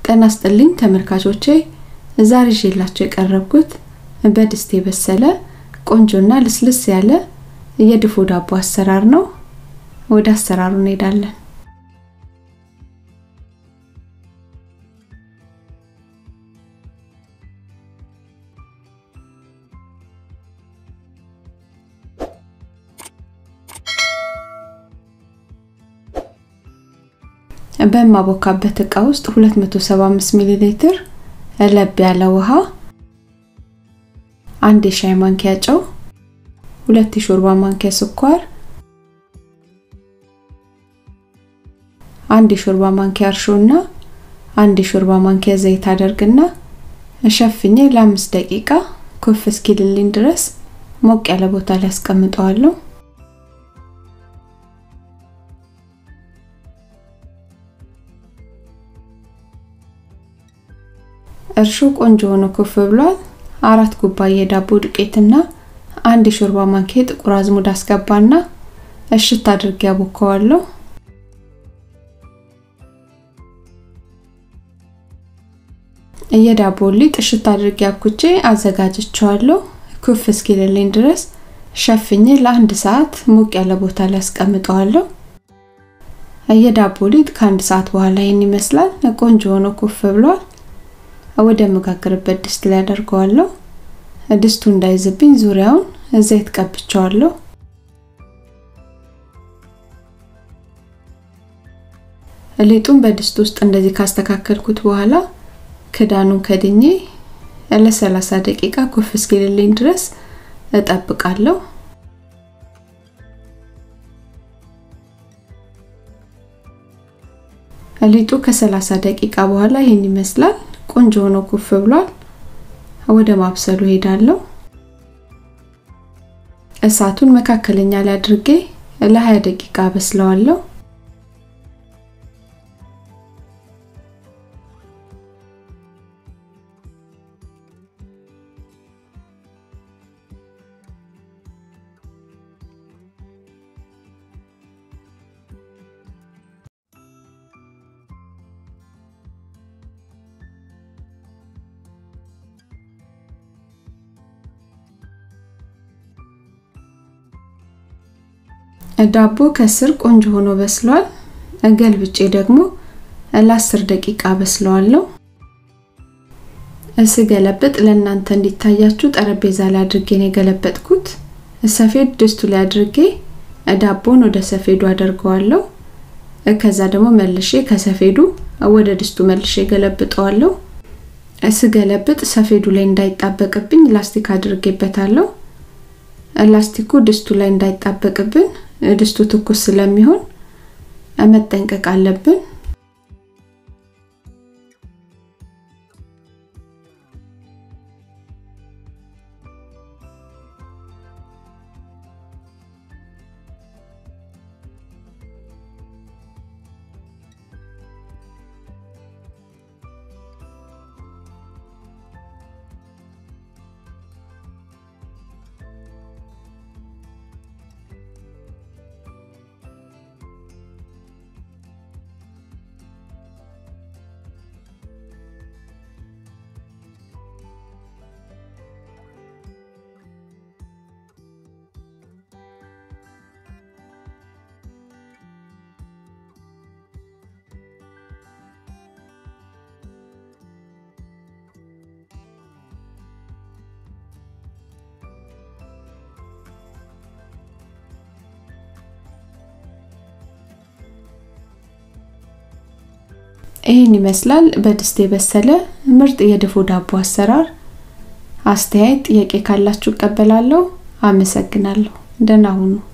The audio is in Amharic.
ጤና ይስጥልኝ ተመልካቾቼ ዛሬ ይዤላችሁ የቀረብኩት በድስት የበሰለ ቆንጆና ልስልስ ያለ የድፎ ዳቦ አሰራር ነው። ወደ አሰራሩ እንሄዳለን። በማቦካበት እቃ ውስጥ 275 ሚሊ ሊትር ለብ ያለ ውሃ፣ አንድ የሻይ ማንኪያ ጨው፣ ሁለት የሾርባ ማንኪያ ስኳር፣ አንድ የሾርባ ማንኪያ እርሾ እና አንድ የሾርባ ማንኪያ ዘይት አደርግና ሸፍኜ ለአምስት ደቂቃ ኩፍ እስኪልልኝ ድረስ ሞቅ ያለ ቦታ ላይ አስቀምጠዋለሁ። እርሾ ቆንጆ ሆኖ ኩፍ ብሏል። አራት ኩባያ የዳቦ ዱቄትና አንድ የሾርባ ማንኪያ ጥቁር አዝሙድ አስገባና እሽት አድርጌ አቦካዋለሁ። የዳቦ ሊጥ እሽት አድርጌ አብኩቼ አዘጋጅቼዋለሁ። ኩፍ እስኪልልኝ ድረስ ሸፍኜ ለአንድ ሰዓት ሞቅ ያለ ቦታ ላይ አስቀምጠዋለሁ። የዳቦ ሊጥ ከአንድ ሰዓት በኋላ ይህን ይመስላል። ቆንጆ ሆኖ ኩፍ ብሏል። ወደ መጋገርበት ድስት ላይ አደርገዋለሁ። ድስቱ እንዳይዝብኝ ዙሪያውን ዘይት ቀብቼዋለሁ። ሊጡን በድስት ውስጥ እንደዚህ ካስተካከልኩት በኋላ ክዳኑን ከድኜ ለ30 ደቂቃ ኩፍ እስኪልልኝ ድረስ እጠብቃለሁ። ሊጡ ከ30 ደቂቃ በኋላ ይህን ይመስላል። ቆንጆ ሆኖ ኩፍ ብሏል። ወደ ማብሰሉ ሄዳለሁ። እሳቱን መካከለኛ ላይ አድርጌ ለ20 ደቂቃ አበስለዋለሁ። ዳቦ ከስር ቆንጆ ሆኖ በስሏል። ገልብጬ ደግሞ ለ10 ደቂቃ በስለዋለሁ። ስገለብጥ ለእናንተ እንዲታያችሁ ጠረጴዛ ላይ አድርጌ ነው የገለበጥኩት። ሰፌድ ድስቱ ላይ አድርጌ ዳቦን ወደ ሰፌዱ አደርገዋለሁ። ከዛ ደግሞ መልሼ ከሰፌዱ ወደ ድስቱ መልሼ ገለብጠዋለሁ። ስገለብጥ ሰፌዱ ላይ እንዳይጣበቅብኝ ላስቲክ አድርጌበታለሁ። ላስቲኩ ድስቱ ላይ እንዳይጣበቅብን ድስቱ ትኩስ ስለሚሆን መጠንቀቅ አለብን። ይህን ይመስላል በድስት የበሰለ ምርጥ የድፎ ዳቦ አሰራር። አስተያየት፣ ጥያቄ ካላችሁ እቀበላለሁ። አመሰግናለሁ። ደህና ሁኑ።